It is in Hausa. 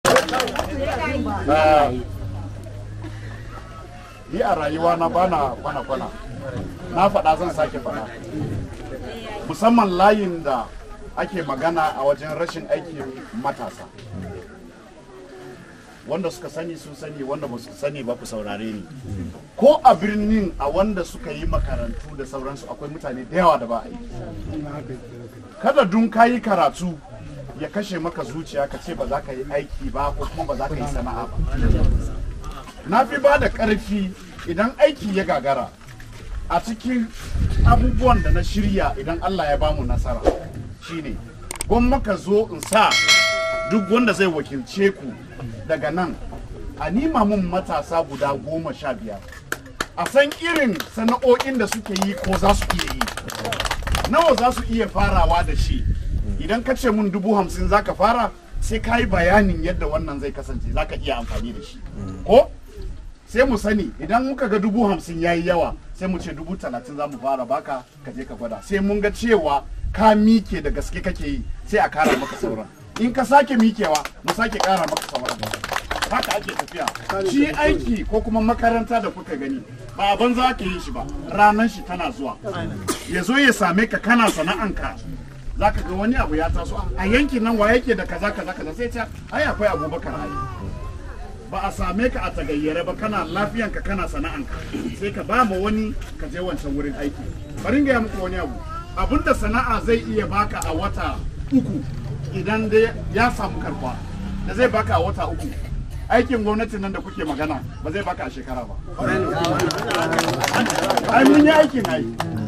Ah, ni a rayuwa na bana kwana-kwana na faɗa zan sake faɗa musamman layin da ake magana a wajen rashin aikin matasa wanda suka sani sun sani wanda ba su sani ba ku saurare ni ko a birnin a wanda suka yi makarantu da sauransu akwai mutane da yawa da ba a yi kada dun ka yi karatu ya kashe maka zuciya ka ce ba za ka yi aiki ba ko kuma ba za ka yi sana'a ba na fi ba da ƙarfi idan aiki ya gagara a cikin abubuwan da na shirya idan Allah ya bamu nasara shine gwamma ka zo in sa duk wanda zai wakilce ku daga nan a nima mun matasa guda goma sha biyar a san irin sana'o'in da suke yi ko za su iya yi nawa za su iya farawa da shi idan ka ce mun dubu hamsin za ka fara sai ka yi bayanin yadda wannan zai kasance za ka iya amfani da shi ko sai mu sani idan muka ga dubu hamsin ya yi yawa sai mu ce dubu talatin za mu fara baka ka je ka gwada sai mun ga cewa ka mike da gaske kake yi sai a kara maka sauran in ka sake mikewa mu sake kara maka sauran haka ake tafiya shi aiki ko kuma makaranta da kuka gani ba a banza ake yin shi ba ranar shi tana zuwa ya zo ya same ka kana sana'anka za ka ga wani abu ya taso a yankin nan wa yake da kaza kaza kaza sai ce ai akwai abubakar ai ba a same ka a tagayyare ba kana lafiyanka kana sana'anka sai ka ba ma wani ka je wancan wurin aiki bari ga muku wani abu abinda sana'a zai iya baka a wata uku idan dai ya samu karfa da zai baka a wata uku aikin gwamnati nan da kuke magana ba zai baka a shekara ba ai mun yi aikin ai